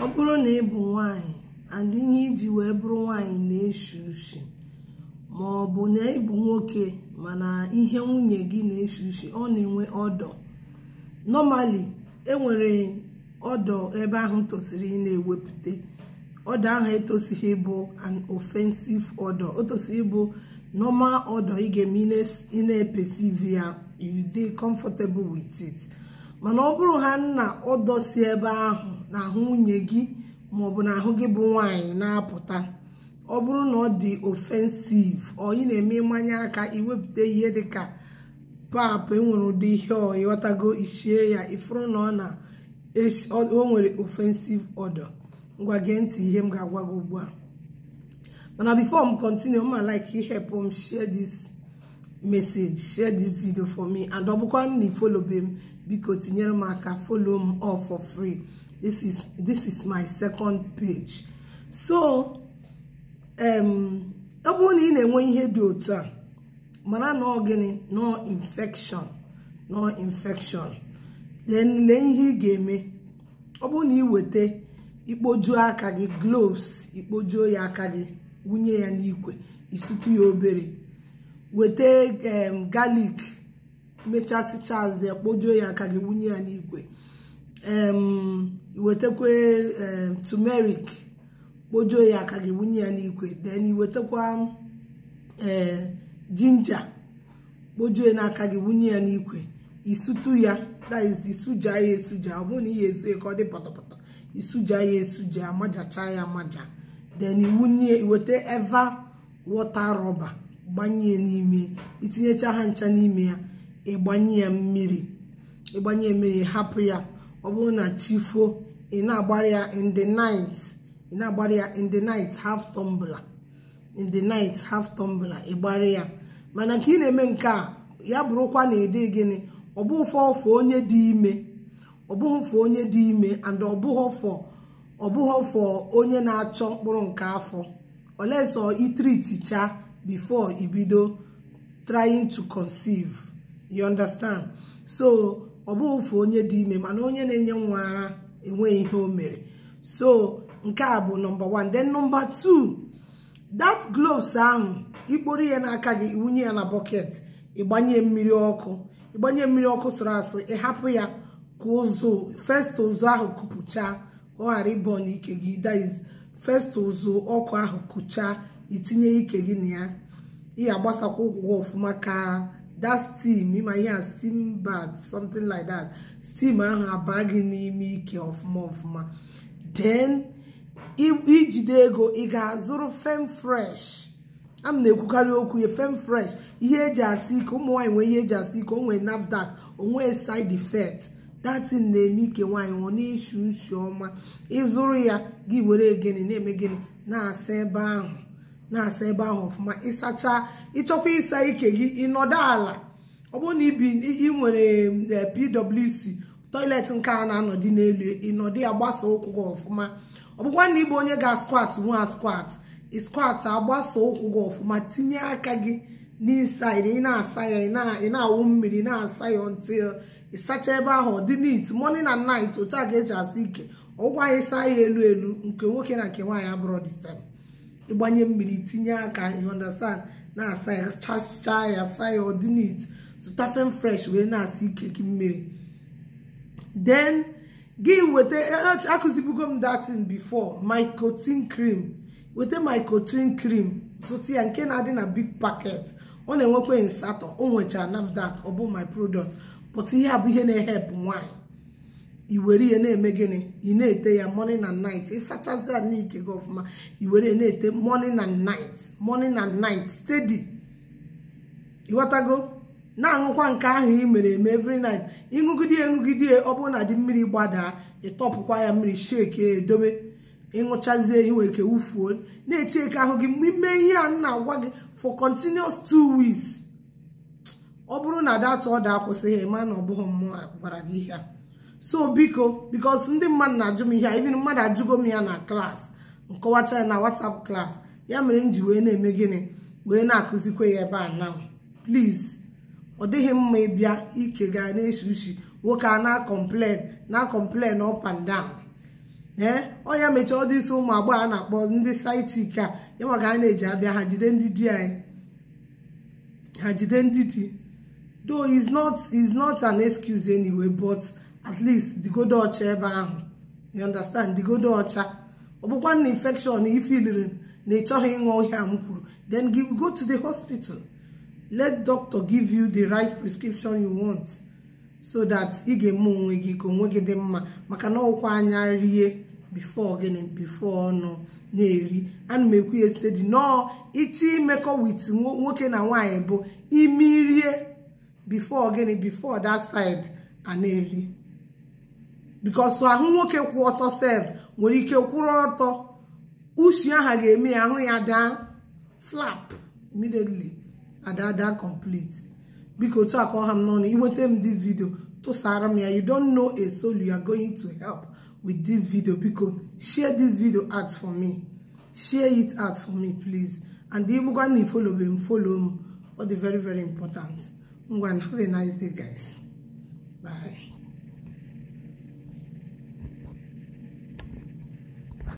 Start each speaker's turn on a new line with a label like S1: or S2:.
S1: ọ bụrụ na ị bụ nwanyị and ihe iji wee bụrụ nwanyị na-eshi ushi ma ọ bụ na ị bụ nwoke mana ihe nwunye gị na-eshi ushi ọ na-enwe ọdọ normally enwere ọdọ ebe ahụ tosiri ị na-ewepụta ọdọ ahụ etosighị ịbụ an offensive ọdọ o tosiri ịbụ normal ọdọ ị ga-eme ị na-epesive ya you dey comfortable with it mana ọ bụrụ ha nna ọdọ si ebe ahụ na ahụ nwunye gị maọbụ na ahụ gị bụ nwaanyị na-apụta ọ bụrụ na ọ dị offensive ọ ị na-eme mmanya aka iwepụta ihe dịka pap enwere ụdị ihe ọ ịghọtago ichie ya ifuru na ọ na o nwere offensive order ngwa gee ntị ihe m ga-agwa gị ugbu a mana before m continue ma like help m share this message share this video for me and ọ bụkwa na ifolobe m biko tinyere m aka follow m all for free this is this is my second page so um ọ bụrụ na ị na-enwe ihe dị otu a mara na ọ gịnị no infection no infection then lee ihe ị ga-eme ọ bụrụ na ị weta ikpojuo aka gị gloves ikpojuo ya aka gị wunye ya n'ikwe isutu ya obere weta galik mechasịcha azụ ya kpojuo ya aka gị wunye ya n'ikwe iwetakwa turmeric kpojuo ya aka gị wunye ya n'ikwe then iwetakwa jinja kpojuo n'aka gị wunye ya n'ikwe isutu ya that is isuja ya esuja ọ bụrụ na ihe ezu ka ọ dị pọtọpọtọ isuja ya esuja amajacha ya amaja then iwunye iweta eva wọta rọba gbanye n'ime itinyecha ha ncha n'ime ya ịgbanye ya mmiri ịgbanye mmiri hapụ ya ọ bụrụ na chifuo ị na-agbara ya in the night ị na-agbara ya in the night half tumbler in the night half tumbler ịgbara ya mana nke ị na-eme nke a ya bụrụkwa na ede gịnị ọ bụ ụfọ ọfọ onye dị ime ọ bụghị ụfọ onye dị ime and ọ bụghị ọfọ ọ bụghị ọfọ onye na-achọ mkpụrụ nke afọ olesọ itriticha before ibido trying to conceive you understand so ọ bụghị ụfọ onye dị ime mana onye na-enye nwa ara enweghị ihe o mere so nke a bụ nọmba 1 then nọmba 2 that gloves ahụ ikporo ya n'aka gị iwunye ya na bọket ịgbanye mmiri ọkụ ịgbanye mmiri ọkụ sụrụ asụ ịhapụ ya ka ụzụ fest ụzụ ahụ kupụchaa ka ọ ghara ịbọ n'ike gị daiz fest ụzụ ọkụ ahụ kụchaa itinye ike gị na ya ị agbasakwa ụkwụ ọfụma ka that steam ịma ihe a steam bath something like that steam ahụ abaa gị n'ime ike ọfụma ọfụma then ijide ego ị ga-azụrụ fem fresh a m na-ekwukarị okwu ya fem fresh ihe eji asị ike ụmụ nwaanyị nwee ihe eji asị ike o nwee nafdac onwee side effect datin na-eme ike nwaanyị nwụọ n'ishi ushi ọma ịzụrụ ya gị were gịnị na-eme gịnị na-asa ebe ahụ na-asa ebe ahụ ọfụma ịsacha ịchọkwa ịsa ike gị ịnọdụ ala ọ bụrụ na ibi ị nwere pwc toilet nke a na-anọdị n'elu ịnọdụ ya gbasa ụkwụ gị ọfụma ọ bụkwa na ịbụ onye ga squat nwa squat squat agbasa ụkwụ gị ọfụma tinye aka gị n'isaid ị na-asa ya ị na-awụ mmiri na-asa ya until ịsacha ebe ahụ ọ dị neat morning and night otu a ga-eji asa ike ọgwụ anyị saa ya elu elu nke nwoke na nke nwaanyị abụrụ the same ịgbanye mmiri tinye aka you understand na-asa ya chachaa ya saa ya ọ dị neat zụta fem fresh wee na-asa ike gị mmiri then gị weta akụzibugo m datin before mycotin cream weta mycotin cream zụta ya nke na-adị na big packet ọ na-enwekwa nsatọ o nwechara nafdac ọ bụ my product but ihe a bụ ihe na-ehep nwaanyị iwere ihe na-eme gịnị ị na-ete ya morning and night ịsachasị ya n'ike gị ọfụma iwere na-ete morning and night morning and night steady ịghọtago na-aṅụkwa nke ahụ ị mere eme every night ịṅụgide ịṅụgide ọ bụrụ na dị mmiri gbadaa ịtọpụkwa ya mmiri shake edobe ịṅụchazie inwe ike wufuo na-echeke ahụ gị ime ihe a na-agwa gị for continuous two weeks ọ bụrụ na data ọ da akwụsịghị ịma na ọ bụghị mmụọ gwara gị ihe a so biko bikos ndị mmadụ na-ajụ m ihe a even mmadụ ajụgo m ya na klaasị nkọwacha ya na whatsapp klaasị ya mere m ji wee na-eme gịnị wee na-akụzikwa ya ebe a now please ọ dịghị mma ịbịa ike ga na-eshi ushi nwoke a na-complain na-complain up and down ee ọnya mechaa ọdụ isi ụmụ agbọghọ a na-akpọ ndị saitik a ya maka a na-eji abịa ha jide ndị di anyị ha jide ndị di though is not is not an excuse anyway but at least digodo ọcha ebe ahụ you understand digodo ọcha ọ bụkwa na infection ifiliri na ị chọghị ịṅụ ọhịa m kwuru then go to the hospital let doctor give you the right prescription you want so that ị ga-eme onwe gị ka onwe gị dị mma maka na ọkwa anya rie before gịnị before ọnụ na-eri ana m ekwu ya steady nọọ ịchọ imekọ wit nwoke na nwaanyị bụ ime rie before gịnị before that side a na-eri because ahụ nwoke kwụ ọtọ sef nwere ike kwụrụ ọtọ ushi aha ga-eme ya ahụ ya daa flap immediately adada complete biko otu aka ọha m n'ọnụ iweta m this video tụsara m ya you don't know a soul you are going to help with this video biko share this video out for me share it out for me please and ịbụkwa na follow m follow m ọ dị very very important ngwa have a nice day guys bye